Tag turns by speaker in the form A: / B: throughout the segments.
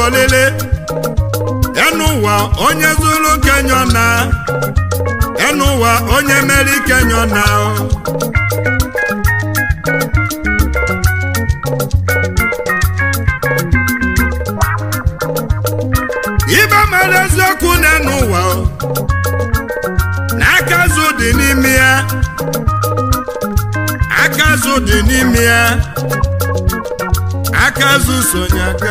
A: bọlele enu ụwa onye zuru kenyo na enu ụwa onye meri kenyo na ibe mara eziokwu n'enu ụwa na aka azụ dị n'ime ya aka azụ dị n'ime ya aka azụ sonye aka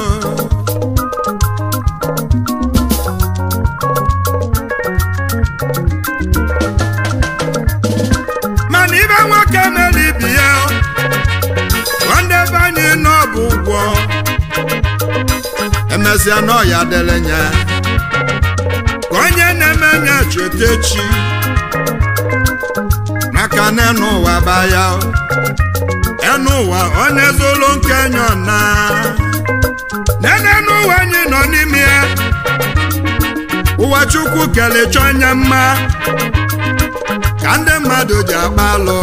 A: mana ibe nwoke mere ibi ya nwanne be anyị nọ bụ ụgwọ emesịa n'ọya dịrị nya ka onye na-eme nya cheta echi maka na enu ụwa baya enu ụwa onye zụlụ nke nyọ na nene n'ụwa anyị nọ n'ime ya ụwa chukwu kelechọ onye mma ka ndị mmadụ ji agba alụ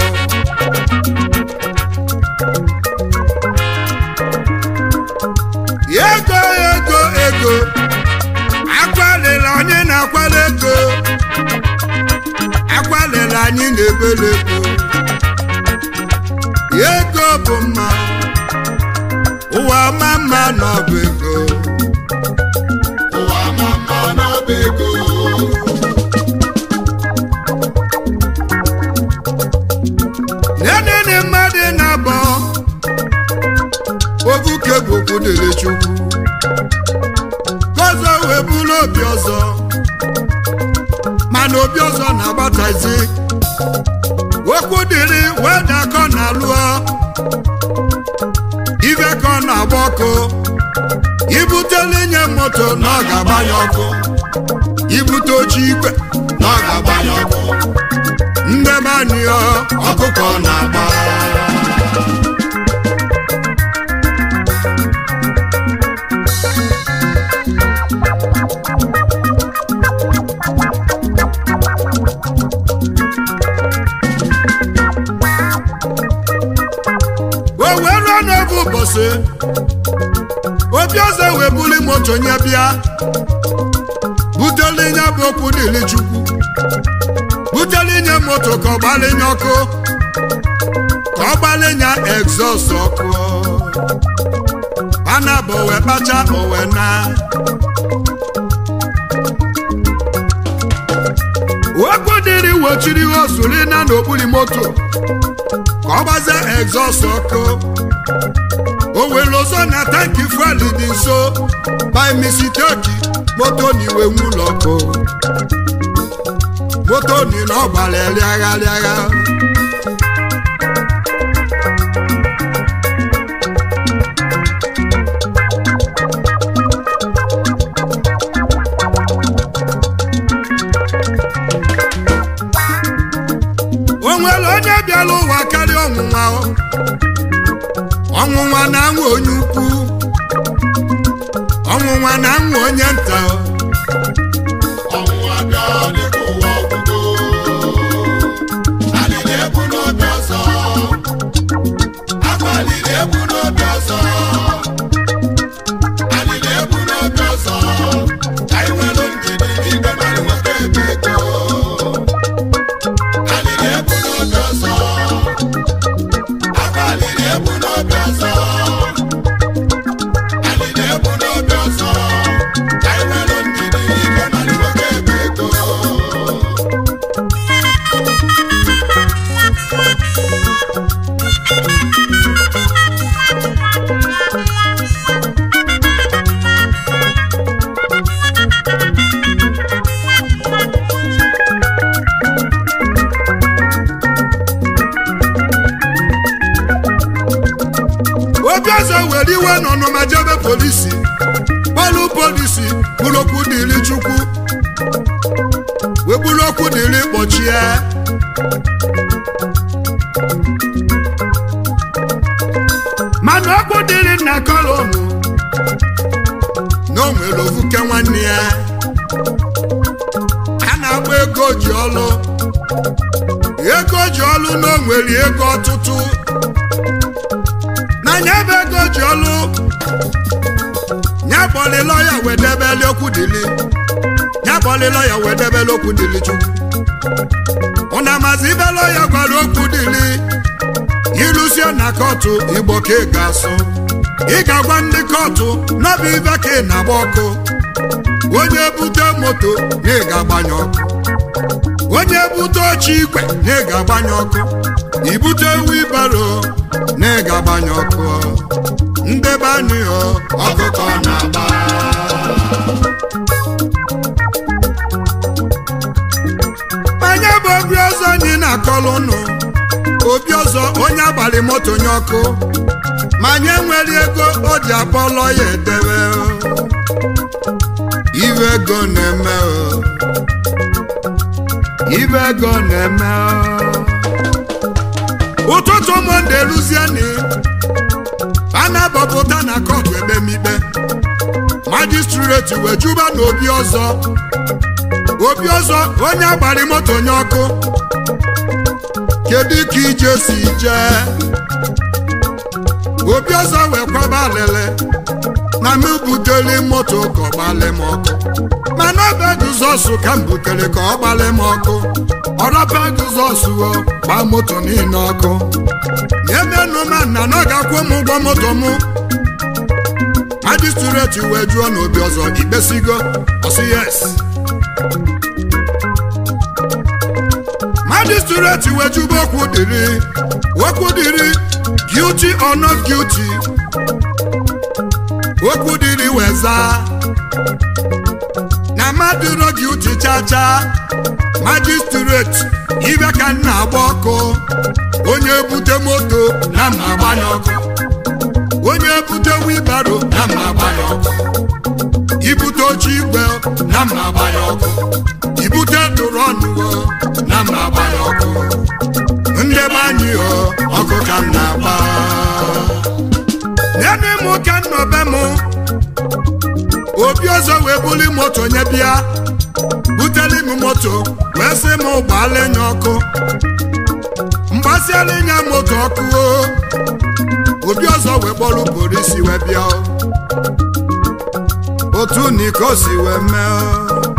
A: ego ego ego akwalila onye na-akwala ego akwalila anyị na-ebele ego ego bụ mma ụwa ma mma n'ọbụ ego
B: ụwa ma mma n'ọba ego
A: nenene mmadụ na-abọ obuke bụ okwu dịrị chukwu ka ọzọ wee bụrụ obi ọzọ mana obi ọzọ na-agbatazi okwu dịrị wee dakọ na lụọ ibe ka ọ na-agba ọkụ ibutele nye moto na ọ ga-agbanye ọkụ ibute oche igwe
B: na ọ ga-agbanye ọkụ
A: ndebaniọ
B: ọkụkọ na-agba
A: o wee ruo n'oge ụbọchị obi ọzọ wee buli moto nye bịa butele nye bụ okwu dịrị chukwu butele nye moto ka ọ gbalinye ọkụ ka ọ gbalinye egzọs ọkụ ana bụ wee kpacha owe na okwu dịrị wochiri ozuri na n'okpuru moto ka ọ gbazie egzọs ọkụ o were ọzọ na tanki fuel dị nso by mistake moto na iwe nwụlọ ọkụ moto ni na ọ gbara rịagha rịagha o nwere onye bịara ụwa karịa ọnwụnwa o. ọnwụnwa na-anwụ onye ukwu ọnwụnwa na-anwụ onye nta o.
B: ọnwụnwa bịa dịka ụwa ọgwụgwụ alịla ebu n'obi ọzọ akwa alịla ebu n'obi ọzọ alịla ebu n'obi ọzọ anyị nwere ndidi igwe mmadụ nwoke ebe ego alịla ebu n'obi ọzọ akwa alịla ebu n'obi ọzọ alịla ebu n'obi ọzọ anyị nwere ndidi igwe mmadụ nwoke ebe ego
A: obi ọzọ were iwe n'ọnụma jebe polisi kpọlụ polisi bụrụ okwu dịrị chukwu wee bụrụ okwu dịrị kpọchie mana okwu dịrị nna kolonu na o nwere ovuke nwanne ya a na-agba ego ji ọlụ ego ji ọlụ na o nwere ego ọtụtụ na nya bụ ego ji ọlụ nya ya kpọlịlọ ya wedebeli okwu dili ya kpọlịlọ ya wedebeli okwu dili chukwu ụna mazi ibelọ ya gwara okwu dili ilusie na kọtụ igbo ka ị ga-asụ ị ga-agwa ndị kọtụ n'ọbụ ibe ka ị na-agba ọkụ onye bute moto na ị ga-agbanye ọkụ onye bute oche igwe na ị ga-agbanye ọkụ ibute wibaro na ị ga-agbanye ọkụ ndebe anyị ọ ọkụkọ na-agba onye bụ obi ọzọ anyị na-akọlụ ụnụ obi ọzọ onye abalị moto nye ọkụ ma nye nwere ego o ji akpọlọ ya edebe o. ibe ego na-eme o. ibe ego na-eme o. ụtụtụ monde luzieni a na-abọpụta na kọtụ ekpemikpe majistreti wee juba na obi ọzọ obi ọzọ onye agbari moto nye ọkụ kedu ka ije si jee obi ọzọ wee kwaba alele na m butere moto ka ọ gbalị m ọkụ mana ọ bụ Jizọs ka m butere ka ọ gbalị m ọkụ ọrọba Jizọs o gbaa moto niile ọkụ emenụ ma nna na ọ ga-akwụ m ụgwọ moto m majistreti wee jụọ na obi ọzọ ikpesigo ọsị yes majistreti wee jụba okwu dịrị okwu dịrị guilty or not guilty okwu dịrị wee zaa na mmadụ ro guilty chacha majistreti ibe ka m na-agba ọkụ onye bute moto na mma agbanye ọkụ onye bute wibaro na mma agbanye ọkụ ibute oche igwe na mma agbanye ọkụ ibute dụrụ ọnụwo na mma agbanye ọkụ ndị be anyị o ọkụ ka m na-agba nene m ka m nọ be m obi ọzọ wee buli moto nye bịa buteli m moto wee sị m gbaala nye ọkụ mgbasiala nye moto ọkụ o obi ọzọ wee kpọrọ polisi wee bịa o. otu niko si wee mee o.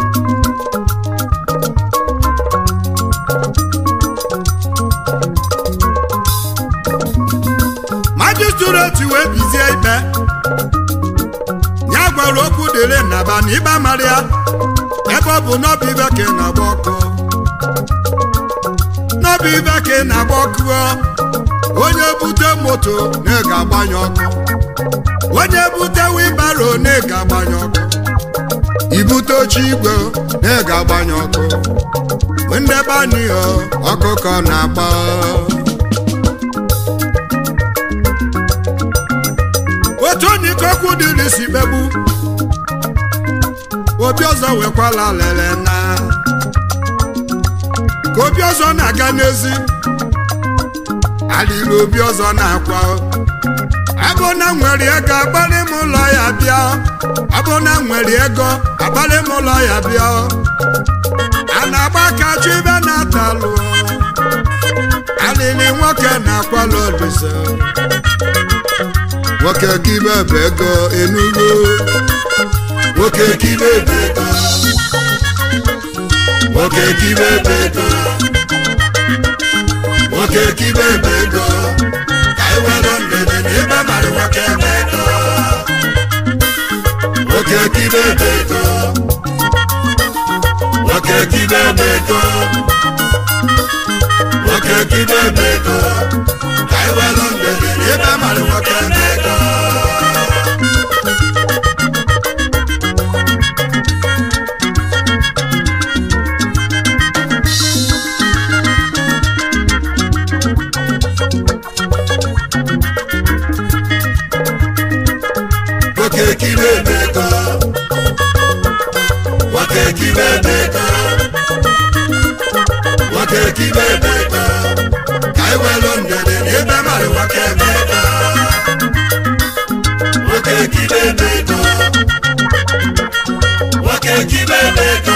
A: majistreti wee bizie ikpe ya gwara okwu dịrị nnaba na ịba mara ya ebe ọ bụ n'ọbụ ibe ka ị na-agba ọkụ n'ọbụ ibe ka ị na-agba ọkụ o. onye bute moto na ị ga-agbanye ọkụ onye bute wibaro na ị ga-agbanye ọkụ ibute oche igwe na ị ga-agbanye ọkụ ndebe anyị o, ọkụkọ na-agba otu onikokwu dịrị si kpegbu obi ọzọ wekwala lele na ka obi ọzọ na-aga n'ezi alịrị obi ọzọ na-akwa abụ na nwere ego agbalị m ụlọ ya bịa abụ na nwere ego agbalị m ụlọ ya bịa a na-agba aka chụ ibe na-atalụ alịrị nwoke na-akwala olise nwoke kibe bụ ego enugo nwoke kibe bụ ego nwoke kibe bụ ego nwoke kibe bụ ego ka anyị were ndede na ebe mara nwoke bụ ego nwoke kibe bụ ego nwoke kibe bụ ego nwoke kibe bụ ego ka anyị were ndede na ebe mara nwoke bụ ego nwoke kibe bụ ego nwoke kibe bụ ego nwoke kibe bụ ego ka anyị welu ndede na ebe mara nwoke bụ ego nwoke kibe bụ ego nwoke kibe bụ ego